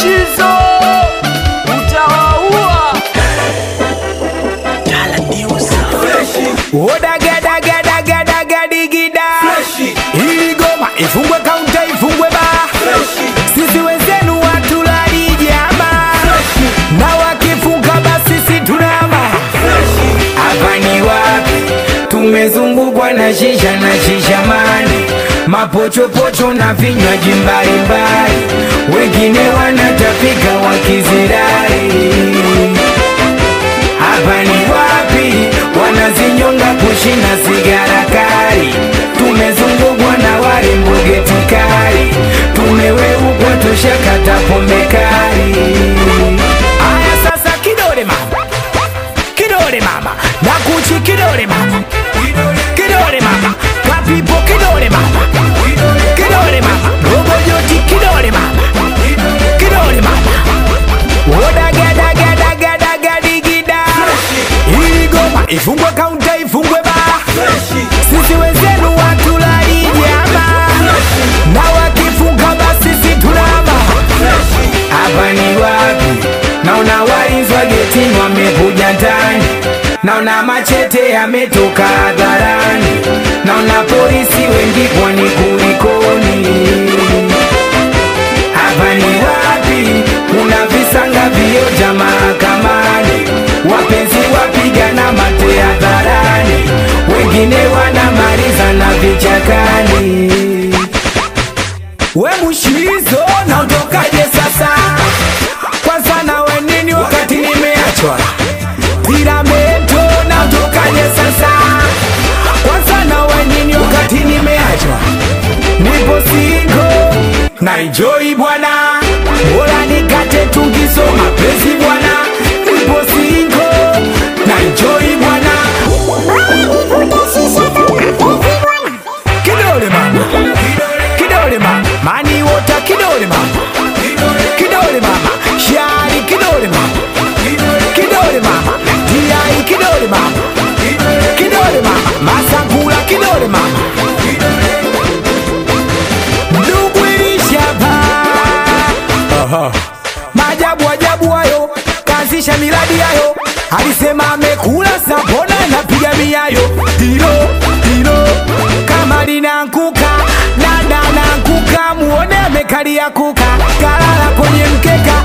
Mushizo utawaua. Odagadagadagadadigida ili goma ifungwe kaunta ifungwe ba sisi wenzenu watulali jama na wakifunga basi si tunama hapa ni wapi tumezungukwa na shisha na shishamani mapochopocho na vinywaji mbalimbali wengine wanatapika wakizirai hapa ni wapi wanazinyonga kushina sigara kali tumezungukwa na warembo geti kali tumeweukwa tushakata pombe kali aya sasa kidole mama kidole mama na kuchi kidole mama kidole mama kapipo kidole mama kidole mama robojoti kidole mama kidole mama Odagadagadagadagadigida ili goma ifungwe kaunta ifungwe ba sisi wenzenu watulali jama na wakifunga basi si tunama hapa ni wapi naona walinzi wa getini wamekuja ndani naona machete yametoka hadharani naona polisi wengi kwani kulikoni hapa ni wapi kuna visanga vioja mahakamani wapenzi wapigana mate hadharani wengine wanamaliza na vichakani we mushizo naondokaje sasa kwanza nawe nini wakati nimeachwa piramento naondokaje sasa kwanza nawe nini wakati nimeachwa nipo singo na enjoy bwana bora nikate tungiso mapenzi bwana nipo singo na enjoy bwana kidole mama kidole mama mani wota kidole mama kidole mama shari kidole mama kidole mama tiai kidole mama kidole mama masangula kidole mama ndugu ilishapa maajabu ajabu hayo kaanzisha miradi yayo alisema amekula sapona napiga miayo hilo hilo kama linankuka dada nankuka muone amekalia kuka kalala kwenye mkeka